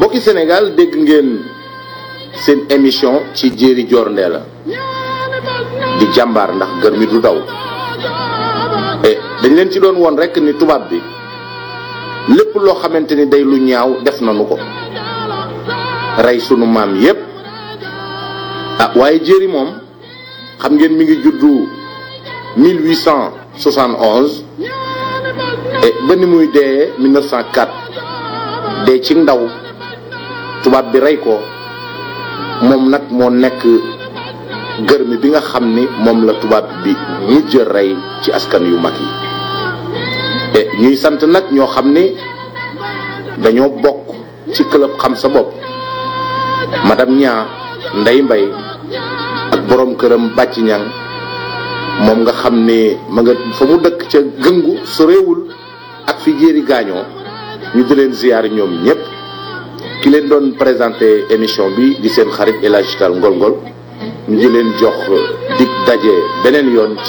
mbokki Sénégal dégg ngeen seen émission ci jéeri joor ndee la di jàmbaar ndax gër mi du daw e dañ leen ci doon woon rek ni tubaab bi lépp loo xamante ni day lu ñaaw def nañu ko rey sunu maam yépp ah waaye jéeri moom xam ngeen mi ngi juddu 1871 et ba ni muy dee 1904 dee ci ndaw tubaab bi rey ko moom nag moo nekk gërmi bi nga xam ni moom la tubaab bi mujj rey ci askan yu mag yi te ñuy sant nag ñoo xam ni dañoo bokk ci club xam sa bopp madame ñaa ndey mbay ak borom këram bàcc ñang moom nga xam ni ma nga fa mu dëkk ca gëngu sorewul ak fi jéeri gaañoo ñu di leen ziyaar ñoom ñépp ki leen doon présenté émission bi di seen xarit El Hadji Tall Ngol Ngol ñu di leen jox dig daje beneen yoon ci